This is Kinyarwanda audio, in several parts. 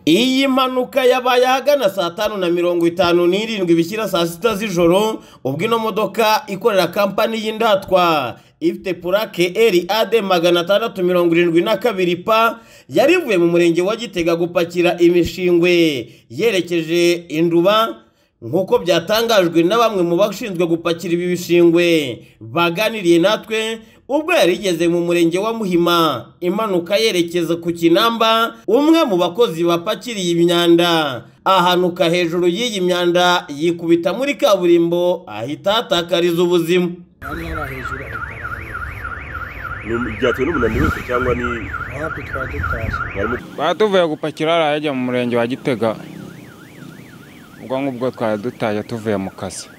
Iyi mpanuka yabaye ahagana saa tanu na mirongo itanu n'irindwi bishyira saa sita z'ijoro ubwo ino modoka ikorera kampani y'indatwa ifite purake eri ade magana atandatu mirongo irindwi na kabiri pa yari ivuye mu murenge wa gitega gupakira imishingwe yerekeje induba nk'uko byatangajwe na bamwe mu bashinzwe gupakira ibi bishingwe baganiriye natwe ubwo yari igeze mu murenge wa muhima imanuka yerekeza ku kinamba umwe mu bakozi bapakiriye imyanda ahanuka hejuru y'iyi myanda yikubita muri kaburimbo ahita ahatakariza ubuzima hano hari hejuru ahita arahanyura Ni- byatewe n'umunaniro wese cyangwa ni hafi twari dutashye mwarimu tuvuye gupakira hariya yajya mu murenge wa gitega ubwo ngubwo twari dutaye tuvuye mu kazi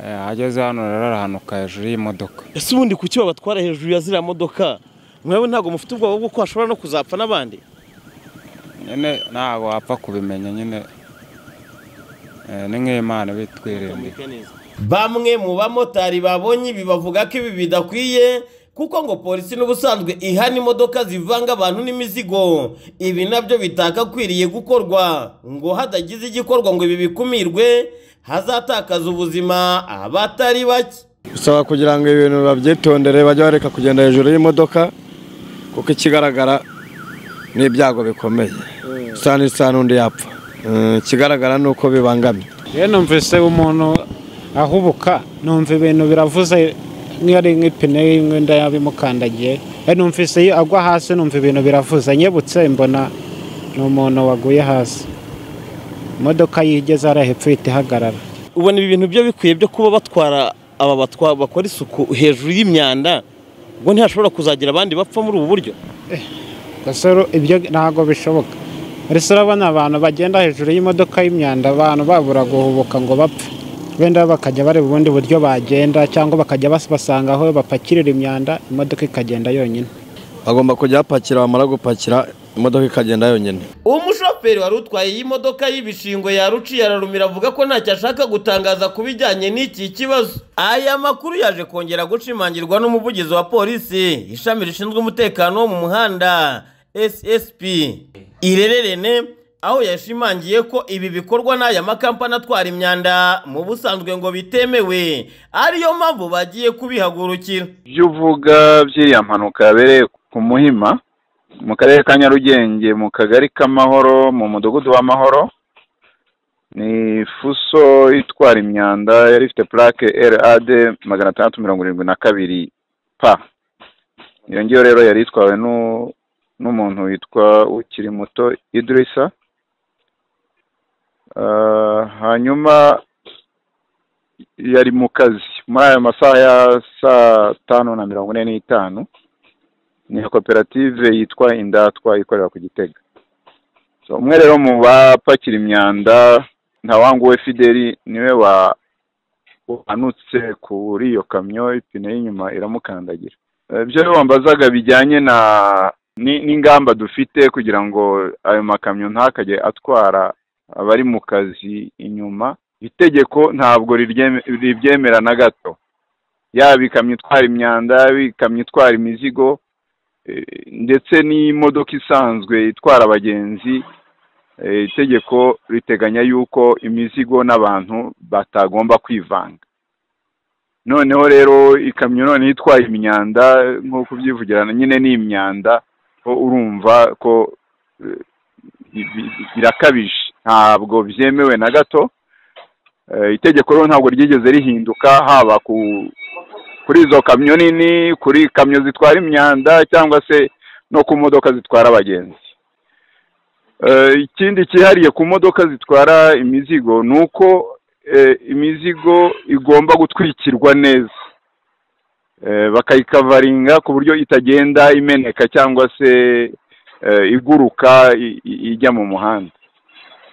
Eh, ageze hano rero arahanuka hejuru y'imodoka ese ubundi kuki babatwara hejuru ya ziriya modoka mwewe ntabwo mufite ubwoba bw'uko hashobora no kuzapfa n'abandi nyine ntabwo wapfa kubimenya nyine Eh, ni nk'imana bitwirinde bamwe mu bamotari babonye ibi bavuga ko ibi bidakwiye kuko ngo polisi n'ubusanzwe ihana imodoka zivanga abantu n'imizigo ibi nabyo bitakakwiriye gukorwa ngo hadagize igikorwa ngo ibi bikumirwe hazatakaza ubuzima abatari bake bisaba kugira ngo ibintu babyitondere bajye bareka kugenda hejuru y'imodoka kuko ikigaragara ni ibyago bikomeye sana isa n'undi yapfa Mm, ikigaragara ni uko bibangamye rero numvise umuntu ahubuka numva ibintu biravuze nk'iyo ari nk'ipine y'umwenda yabimukandagiye rero numvise iyo agwa hasi numva ibintu biravuze nyebutse mbona ni umuntu waguye hasi imodoka yigeze hariya hepfo ihita ihagarara ubona ibi bintu byo bikwiye byo kuba batwara aba batwa bakora isuku hejuru y'imyanda ngo ntihashobora kuzagira abandi bapfa muri ubu buryo gasore ibyo ntabwo bishoboka mbese urabona abantu bagenda hejuru y'imodoka y'imyanda abantu babura guhubuka ngo bapfe wenda bakajya bari ubundi buryo bagenda cyangwa bakajya bas- basanga aho bapakirira imyanda imodoka ikagenda yonyine bagomba kujya bapakira bamara gupakira imodoka ikagenda yonyine umushoferi wari utwaye iyi modoka y'ibishingwe yaruciye ararumira avuga ko ntacyo ashaka gutangaza ku bijyanye n'iki kibazo aya makuru yaje kongera gushimangirwa n'umuvugizi wa polisi ishami rishinzwe umutekano wo mu muhanda ssp irererene aho yashimangiye ko ibi bikorwa n'aya makampani atwara imyanda mu busanzwe ngo bitemewe ariyo mpamvu bagiye kubihagurukira ibyo uvuga by'iriya mpanuka yabereye ku muhima mu karere ka nyarugenge mu kagari k'amahoro mu mudugudu w'amahoro ni fuso itwara imyanda yari ifite purake rad magana atandatu mirongo irindwi na kabiri pa iyo ngiyo rero yari itwawe n'u- n'umuntu witwa ukiri muto idirisa Ah, hanyuma yari mu kazi muri ayo masaha ya saa tanu na mirongo ine n'itanu ni koperative yitwa indatwa ikorera ku gitega So, umwe rero mu bapakira imyanda ntawanguwe fideli niwe wa- wanutse kuri iyo kamyo ipine y'inyuma iramukandagira Eh, ibyo rero wambazaga bijyanye na ni- n'ingamba dufite kugira ngo ayo makamyo ntakajye atwara abari mu kazi inyuma itegeko ntabwo riryeme- ribyemera na gato yaba ikamyo itwara imyanda yaba ikamyo itwara imizigo eh, ndetse n'imodoka isanzwe itwara abagenzi eh, itegeko riteganya yuko imizigo n'abantu batagomba kwivanga noneho rero ikamyo noneho itwaye imyanda nk'uko ubyivugira nyine ni imyanda ho urumva ko eh, bi- bi- birakabije ntabwo byemewe na gato Eh, itegeko rero ntabwo ryigeze rihinduka haba ku kuri izo kamyo nini kuri kamyo zitwara imyanda cyangwa se no ku modoka zitwara abagenzi Eh, ikindi cyihariye ku modoka zitwara imizigo ni uko eh, imizigo igomba gutwikirwa neza Eh, bakayikavaringa ku buryo itagenda imeneka cyangwa se eh, iguruka i- i- ijya mu muhanda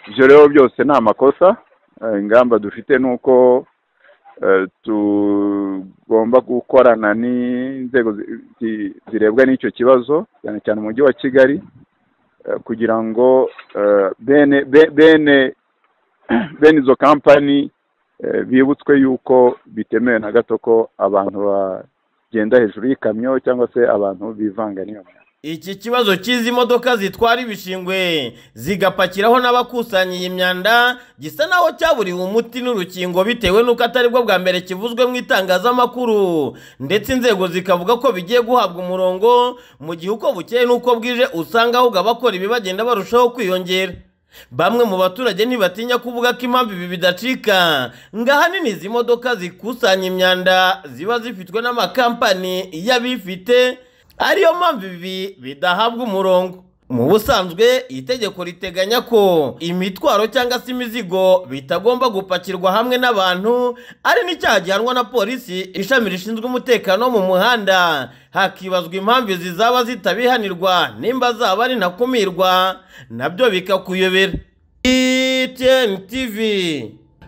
ibyo rero byose ni amakosa Eh, ingamba dufite ni uko eh, tugomba gukorana n'inzego zi- zi- zirebwa n'icyo kibazo cyane cyane umujyi wa kigali eh, kugira ngo eh, bene be- bene bene izo kampani eh, bibutswe yuko bitemewe na gato ko abantu bagenda hejuru y'ikamyo cyangwa se abantu bivanga n'iyo myanda iki kibazo cy'izi modoka zitwara ibishingwe zigapakiraho n'abakusanya iyi myanda gisa naho cyaburiwe umuti n'urukingo bitewe n'uko atari bwo bwa mbere kivuzwe mu itangazamakuru ndetse inzego zikavuga ko bigiye guhabwa umurongo mu gihe uko bukeye n'uko bwije usanga ahubwo abakora ibi bagenda barushaho kwiyongera bamwe mu baturage ntibatinya kuvuga ko impamvu ibi bidacika ngo ahanini izi modoka zikusanya imyanda ziba zifitwe n'amakampani y'abifite ariyo mpamvu ibi bidahabwa umurongo mu busanzwe itegeko riteganya ko imitwaro cyangwa se imizigo bitagomba gupakirwa hamwe n'abantu ari n'icyaha gihanwa na polisi ishami rishinzwe umutekano wo mu muhanda hakibazwa impamvu izi zaba zitabihanirwa nimba zaba ari ntakumirwa nabyo bikakuyobera itn tv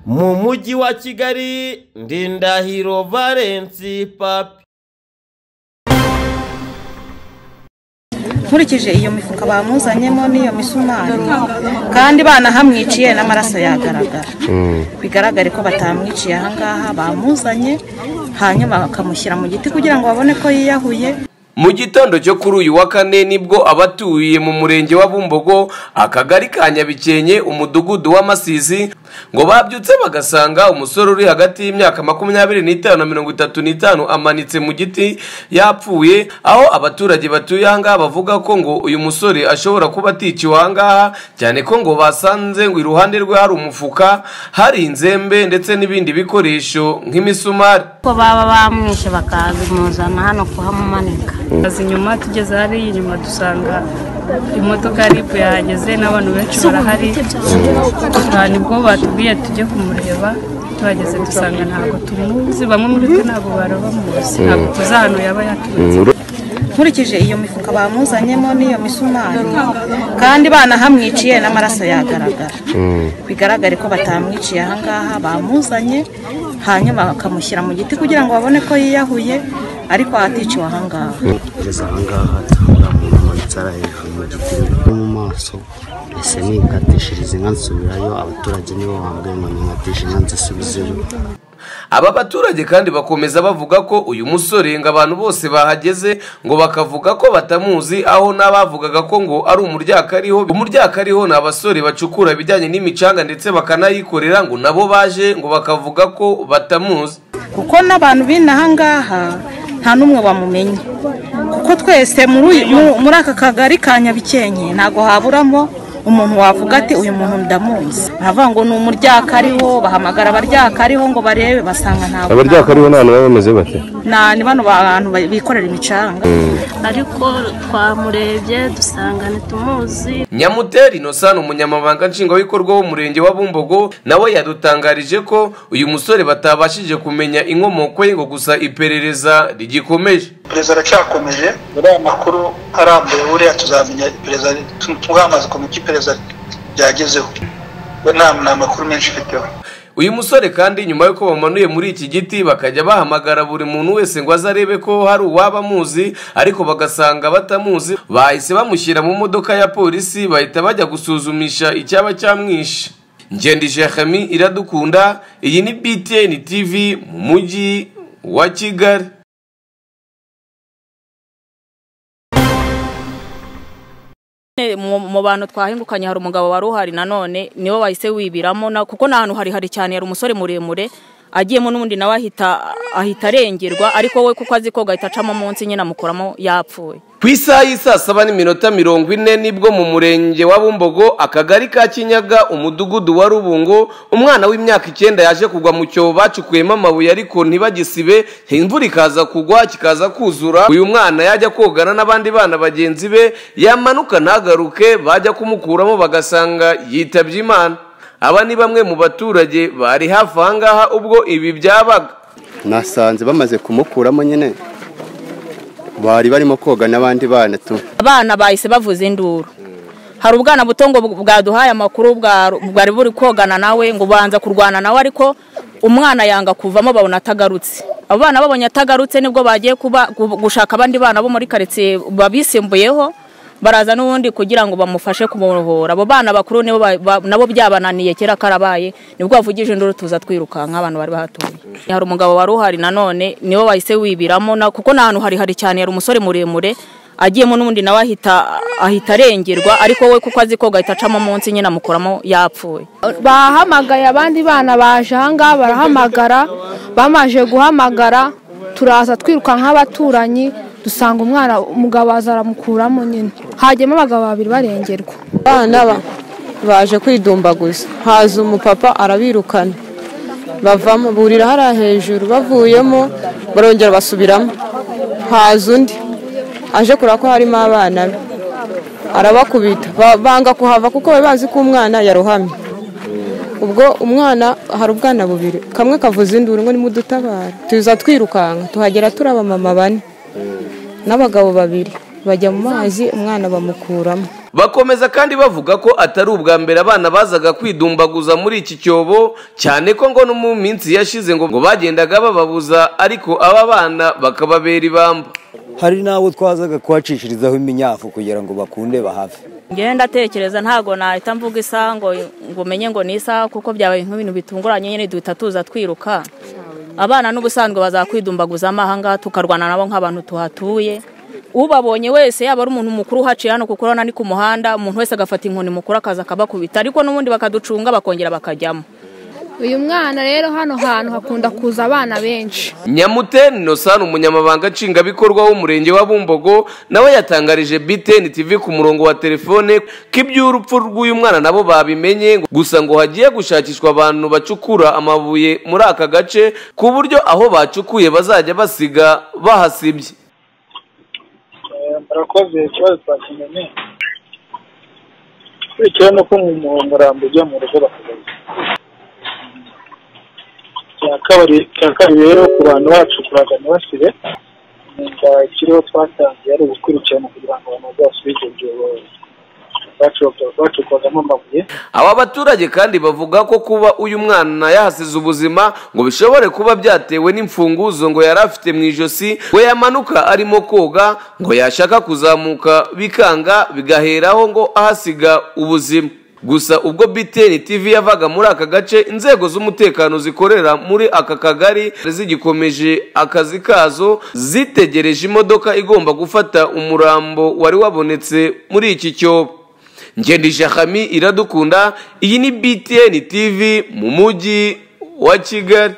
mu mujyi wa kigali ndindahiro valensi papi nkurikije iyo mifuka bamuzanyemo n'iyo misumari kandi banahamwiciye n'amaraso yagaragara bigaragare ko batamwiciye ahangaha bamuzanye hanyuma bakamushyira mu giti kugira ngo babone ko yiyahuye mu gitondo cyo kuri uyu wa kane nibwo abatuye mu murenge wa bumbogo akagari ka nyabikenke umudugudu w'amasizi ngo babyutse bagasanga umusore uri hagati y'imyaka makumyabiri n'itanu na mirongo itatu n'itanu amanitse mu giti yapfuye aho abaturage batuye ahangaha bavuga ko ngo uyu musore ashobora kuba aticiwe ahangaha cyane ko ngo basanze ngo iruhande rwe hari umufuka hari inzembe ndetse n'ibindi bikoresho nk'imisumari ko baba bamwishe bakazimuzana hano kuhamumanika azi inyuma tugeze hariya inyuma dusanga imodoka ya ribu yahageze n'abantu benshi barahari aha nibwo batubwiye tujye kumureba tuhageze dusanga ntabwo tumuzi bamwe muri twe ntabwo bari bamuzi ntabwo tuzi ahantu yaba yaturutse nkurikije iyo mifuka bamuzanyemo n'iyo misumari kandi banahamwiciye n'amaraso yagaragara bigaragare ko batamwiciye ahangaha bamuzanye hanyuma bakamushyira mu giti kugira ngo babone ko yiyahuye ariko aticiwe ahangaha kugeza ahangaha uriya muntu amanitse ari hejuru mu giti no mu maso ese mwikatishiriza inka nsubirayo abaturage nibo bambaye inkoni nkatisha inka nzisubizeyo aba baturage kandi bakomeza bavuga ko uyu musore ngo abantu bose bahageze ngo bakavuga ko batamuzi aho n'abavugaga ko ngo ari umuryakariho umuryakariho ni abasore bacukura ibijyanye n'imicanga ndetse bakanayikorera ngo nabo baje ngo bakavuga ko batamuzi kuko n'abantu b'inaha ngaha nta n'umwe wamumenya kuko twese muri uyu- mu- muri aka kagari ka nyabikenke ntabwo haburamo umuntu wavuga ati uyu muntu ndamuzi baravuga ngo ni umuryakariho bahamagara abaryakariho ngo barebe basanga ntabwo abaryakariho nta baba bameze bate nta ni bano bantu ba- bikorera imicanga ariko twamurebye dusanga ntitumuzi nyamuteri innocent umunyamabanga nshingwabikorwa w'umurenge wa bumbogo nawe yadutangarije ko uyu musore batabashije kumenya inkomoko ye ngo gusa iperereza rigikomeje iperereza aracyakomeje uriya makuru arambuye buriya tuzamenya iperereza tugamaze kumenya icyo iperereza ryagezeho we nta nta makuru menshi mfiteho uyu musore kandi nyuma y'uko bamanuye muri iki giti bakajya bahamagara buri muntu wese ngo aze arebe ko hari uwaba amuzi ariko bagasanga batamuzi bahise bamushyira mu modoka ya polisi bahita bajya gusuzumisha icyaba cyamwishe ngendi jehami iradukunda iyi ni btn tv mu mujyi wa kigali Ne- mu mu bantu twahingukanye hari umugabo wari uhari nanone niwe wahise wibiramo na- kuko ni ahantu harihari cyane yari umusore muremure agiyemo n'ubundi nawe ahita ahita arengerwa ariko we kuko azi koga ahita acamo munsi nyine amukuramo yapfuye ku isaha y'i saa saba n'iminota mirongo ine nibwo mu murenge wa bumbogo akagari ka kinyaga umudugudu wa rubungo umwana w'imyaka icyenda yaje kugwa mu cyobo bacukuyemo amabuye ariko ntibagisibe imvura ikaza kugwa kikaza kuzura uyu mwana yajya kogana n'abandi bana bagenzi be yamanuka ntagaruke bajya kumukuramo bagasanga yitabye imana aba ni bamwe mu baturage bari hafi aha ngaha ubwo ibi byabaga nasanze bamaze kumukuramo nyine bari barimo koga n'abandi bana tu abana bahise bavuza induru hari ubwana buto ngo bw- bwaduhaye amakuru bwa- bwari buri kogana nawe ngo banza kurwana nawe ariko umwana yanga kuvamo babona atagarutse abo bana babonye atagarutse nibwo bagiye kuba gu- gushaka abandi bana bo muri karitsiye babisimbuyeho baraza n'ubundi kugira ngo bamufashe kumuruhura abo bana bakuru nibo ba- ba- nabo byabananiye kera karabaye nibwo bavugije induru tuza twirukanka abantu bari bahatuye hari umugabo wari uhari nanone niwe wahise wibiramo na- kuko ni ahantu harihari cyane yari umusore muremure agiyemo n'ubundi nawe ahita ahita arengerwa ariko we kuko azi koga ahita acamo munsi nyine amukuramo yapfuye bahamagaye abandi bana baje ahangaha barahamagara bamaze guhamagara turaza twiruka nk'abaturanyi dusanga umwana umugabo aza aramukuramo nyine hajyamo abagabo babiri barengerwa abana ba- baje kwidumbaguza haza umupapa arabirukana bavamo burira hariya hejuru bavuyemo barongera basubiramo haza undi aje kureba ko harimo abana be arabakubita ba- banga kuhava kuko bari bazi ko umwana yarohamye ubwo umwana hari ubwana bubiri kamwe kavuza induru ngo nimudutabara tuza twirukanka tuhagera turi abamama bane n'abagabo babiri bajya mu mazi umwana bamukuramo bakomeza kandi bavuga ko atari ubwa mbere abana bazaga kwidumbaguza muri iki cyobo cyane ko ngo no mu minsi yashize ngo ngo bagendaga bababuza ariko aba bana bakababera ibamba hari n'abo twazaga kuhacishirizaho iminyafu kugira ngo bakunde bahave ngenda ndatekereza ntabwo nahita mvuga isaha ngo ngo umenye ngo ni isaha kuko byabaye nk'ibintu bitunguranye nyine duhita tuza twiruka abana n'ubusanzwe bazakwidumbaguzamo ahangaha tukarwana nabo nk'abantu tuhatuye ubabonye wese yaba ari umuntu mukuru uhaciye hano kuko urabona ni ku muhanda umuntu wese agafata inkoni mukuru akaza akabakubita ariko n'ubundi bakaducunga bakongera bakajyamo uyu mwana rero hano hantu hakunda kuza abana benshi nyamuteni innocent umunyamabanga nshingwabikorwa w'umurenge wa bumbogo nawe yatangarije btn tv ku murongo wa telefone ko iby'urupfu rw'uyu mwana nabo babimenye ngo- gusa ngo hagiye gushakishwa abantu bacukura amabuye muri aka gace ku buryo aho bacukuye bazajya basiga bahasibye murakoze ikibazo twakimenye bitewe n'uko mu murongo uramba ujya mu rugo bakagaruka icya kabiri icya kabiri rero ku bantu bacukuraga ntibasire inda ikiriho twatangiye ari ugukurikirana kugira ngo abantu bazasubize ibyo bacu- bacukuragamo amabuye aba baturage kandi bavuga ko kuba uyu mwana yahasize ubuzima ngo bishobore kuba byatewe n'imfunguzo ngo yari afite mu ijosi ngo yamanuka arimo koga ngo yashaka kuzamuka bikanga bigaheraho ngo ahasiga ubuzima gusa ubwo btn tv yavaga muri aka gace inzego z'umutekano zikorera muri aka kagari zigikomeje akazi kazo zitegereje imodoka igomba gufata umurambo wari wabonetse muri iki cyobo ngendije hami iradukunda iyi ni btn tv mu mujyi wa kigali